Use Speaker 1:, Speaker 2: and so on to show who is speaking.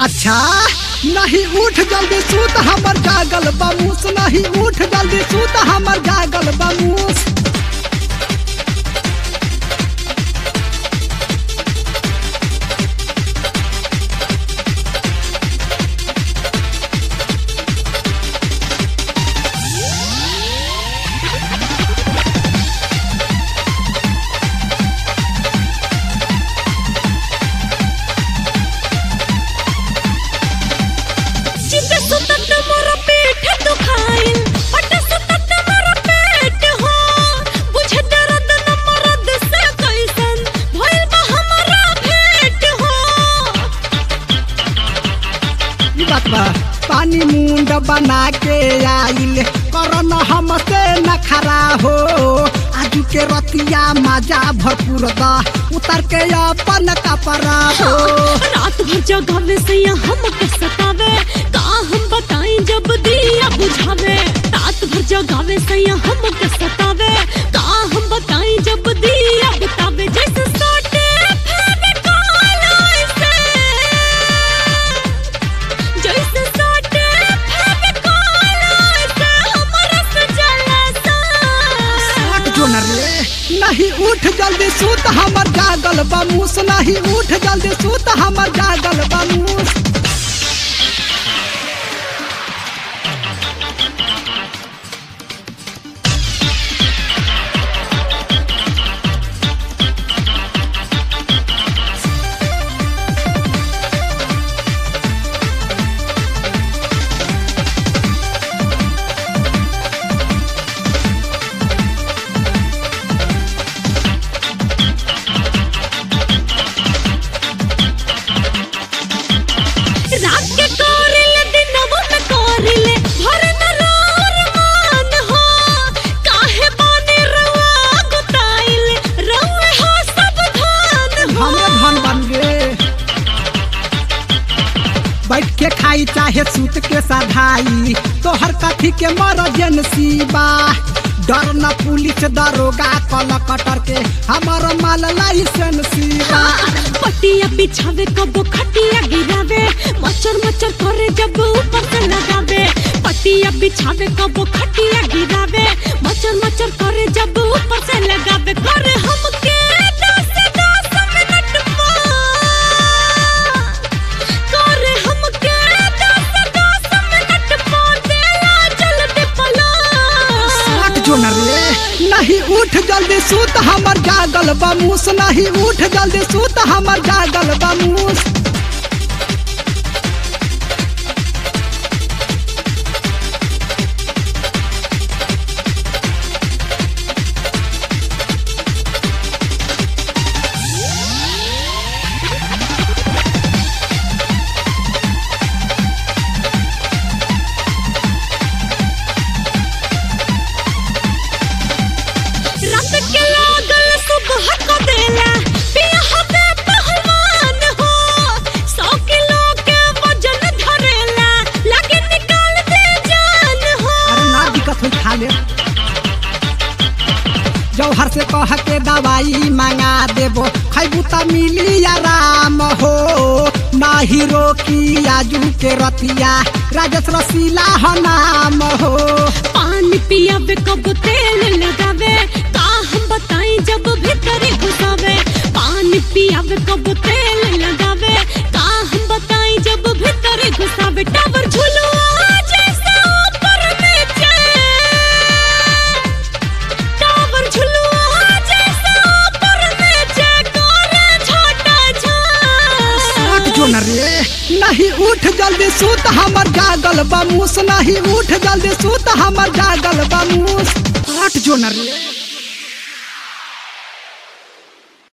Speaker 1: अच्छा नहीं उठ जल्दी सूत हमर जागल बमूस नहीं उठ जल्दी सूत हमर जागल बमूस
Speaker 2: चित सुतत मोर पेट दुखाइल पट सुतत मोर पेट हो बुझे दर्द न मरद से कैसन भइल बा हमरा भेट हो
Speaker 1: ई बात बा पानी मुंड बना के आइल करन हमसे न खरा हो आजू के रतिया मजा भरपूर दा उतर के अपन कपड़ा हो
Speaker 2: रात भर जगावे से हम के सतावे का हम बताई जब दिया बुझावे रात भर जगावे से हम के सतावे का हम बताई जब दिया बतावे जैसे सोटे फेरे कालाई से जैसे सोटे फेरे कालाई से हमरा से जलसा
Speaker 1: हट जो न रे नहीं उठ जल्दी सूत हमर जागल बमूस नहीं उठ जल्दी सूत हमर जागल बमूस
Speaker 2: रात के कोरिले दिनवा में कोरिले भर न रोर मान हो काहे बानी रवा गुताइल रवे हो सब धान हो
Speaker 1: हमें धन बन गे बैठ के खाई चाहे सूत के सधाई तोहर कथी के मरजेंसी बा डर न पुलिस दरोगा कल कटर के हमर माल लाइसेंसी बा
Speaker 2: पटिया बिछावे कबो खटिया गिरावे मचर मचर करे जब ऊपर से लगावे पटिया बिछावे कबो खटिया गिरावे मचर मचर करे जब ऊपर से लगावे करे हमके दस दस मिनट पा करे हमके दस दस मिनट पा देला जल्दी पला
Speaker 1: हट जो न रे नहीं उठ जल्दी सूत हमर जागल बमूस नहीं उठ जल्दी सूत हमर जागल बमूस
Speaker 2: रात के लागल सुबह को देला पिया हबे पहलवान हो सौ किलो के वजन धरेला लागे निकाल दे जान हो
Speaker 1: अरे ना दिक्कत हुई खा ले जौहर से कह के दवाई मंगा देबो खैबू त मिली आराम हो नाही रोकी आजू के रतिया राजेश रसीला हो नाम हो
Speaker 2: पानी पियावे कब तेल लगावे का हम बताई जब भीतर घुसावे पानी पियावे कब तेल लगावे का हम बताई जब भीतर घुसावे टावर झुलुआ जैसे ऊपर नीचे टावर झुलुआ जैसे ऊपर नीचे करे छोटा झा
Speaker 1: उठ जो न रे नहीं उठ जल्दी सूत हमर जागल बमूस नहीं उठ जल्दी सूत हमर जागल बमूस हट जो न रे